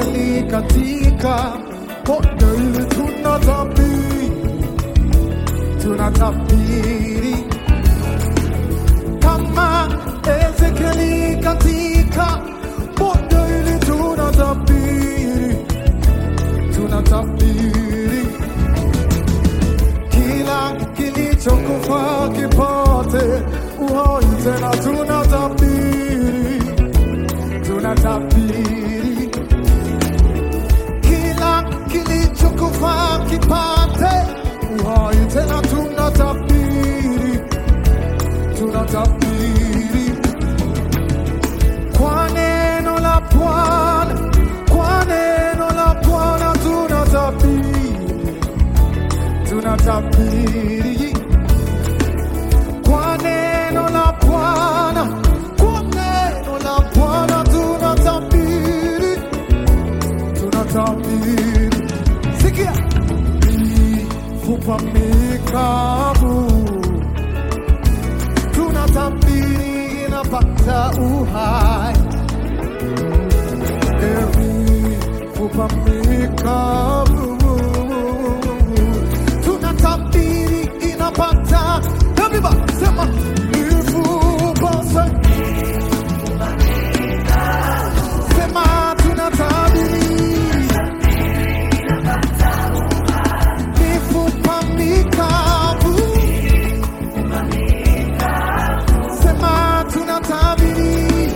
Ezekieli katika bonde hili tunatabiri, tunatabiri kama Ezekieli katika bonde hili tunatabiri, tunatabiri kila kilichokufa kipate uhai tena, tunatabiri, tunatabiri kila kilichokufa kipate uhai tena, tunatabiri, tunatabiri kwa neno la Bwana, kwa neno la Bwana tunatabiri, tunatabiri kwa neno la Bwana, kwa neno la Bwana tunatabiri, tunatabiri. Sikia, mifupa mikavu tunatabiri inapata uhai, mifupa mikavu tunatabiri inapata Everybody, sema mifupa sa- sema tunatabiri mifupa mikavu sema tunatabiri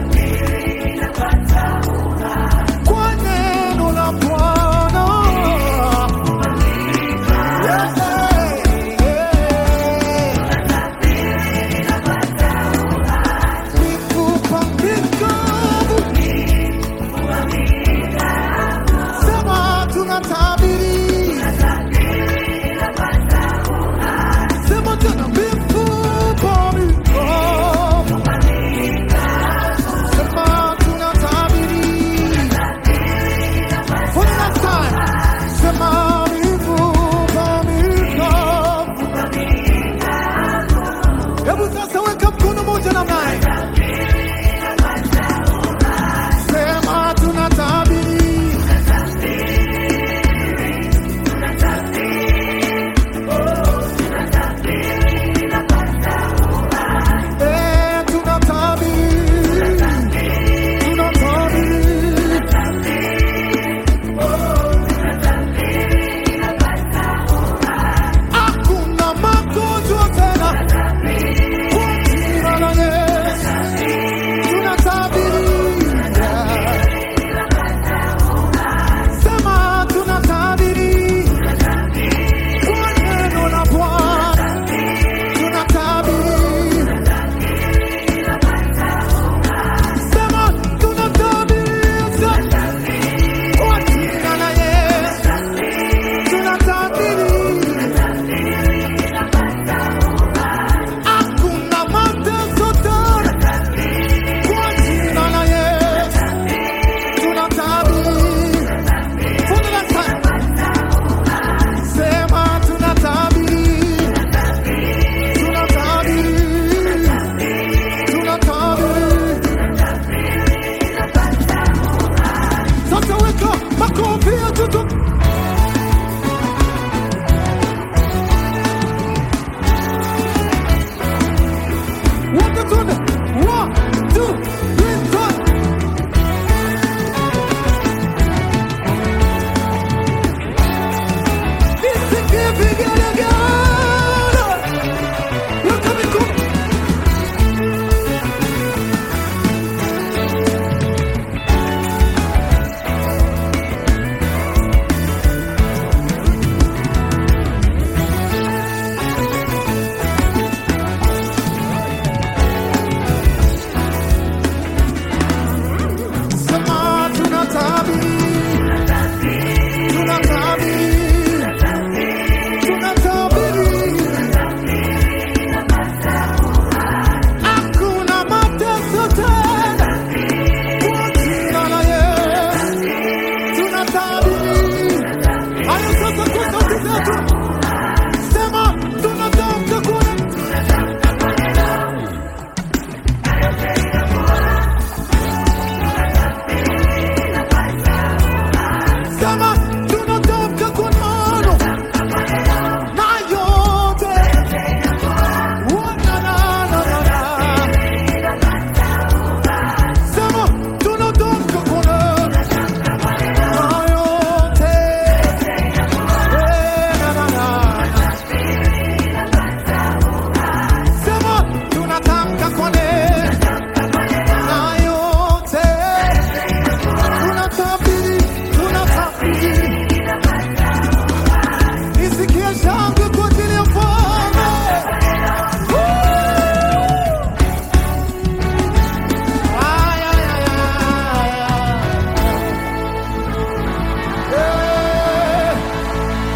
kwa neno la Bwana Yeah, yeah. Mifupa mikavu sema tunatabiri sema tena mifupa mikavu sema tunatabiri for the last time sema mifupa mikavu hebu sasa weka mkono moja namna hii sema tunatabiri Eh, tunatabiri tunatabiri hakuna magonjwa tena kwa jina la Yesu tunatabiri sema tunatabiri kwa neno la Bwana tunatabiri sema tunatabiri kwa jina la Yesu tunatabiri hakuna mateso tena kwa jina la Yesu tunatabiri for the last time sema tunatabiri tunatabiri tunatabiri sasa weka makofi ya tutu wote tuende one two three four nisikie vigelegele weka mikono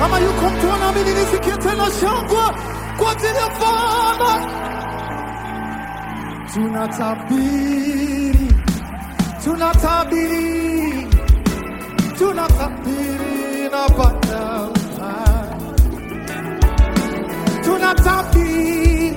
Kama yuko mtu anaamini, nisikie tena shangwe kwa ajili ya Bwana. Tunatabiri, tunatabiri, tunatabiri na Bwana tunatabiri,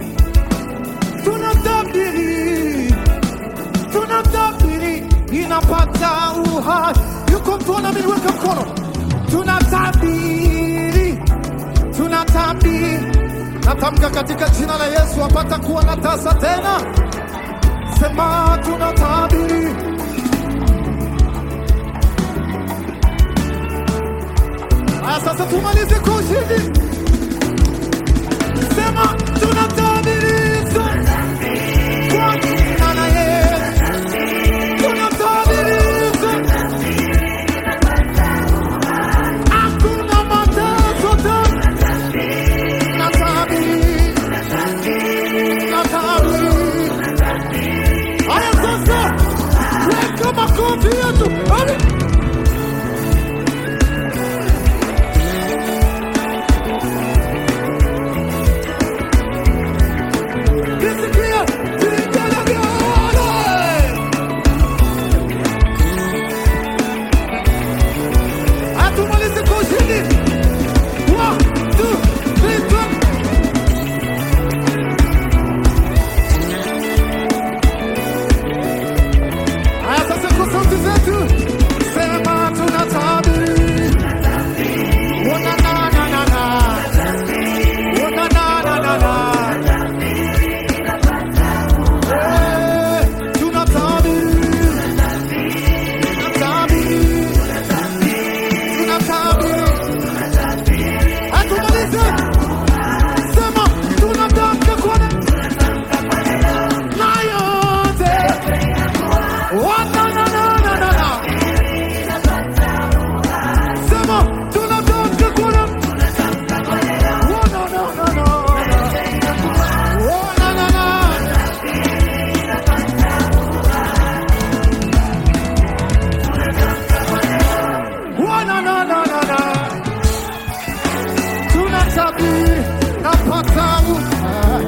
tunatabiri, tunatabiri inapata uhai. Yuko mtu anaamini, weka mkono. Tunatabiri, tunatabiri, natamka katika jina la Yesu apata kuwa na tasa tena. Sema tunatabiri, aya, sasa tumalize kwa ushindi. Sema tunatabiri kwa jina la Yesu, tunatabiri hakuna mateso tena. Natabiri, natabiri. Haya sasa, weka makofi yetu. Hadi. Nisikie vigelegele. Hatumalizi kwa ushindi. One, two, three, four. Haya sasa kwa sauti zetu. Sema tunatabiri. Una na na na na. Una na na na na. Eh, tunatabiri. Tunatabiri. Tunatabiri. Hatumalize. Sema tunatamka kwa na na yote. Wa na na na na na na. Sema tunatamka kwa na Wa na na na na. Wa na na na. Wa na na na na na. Tunatabiri na pata uhai.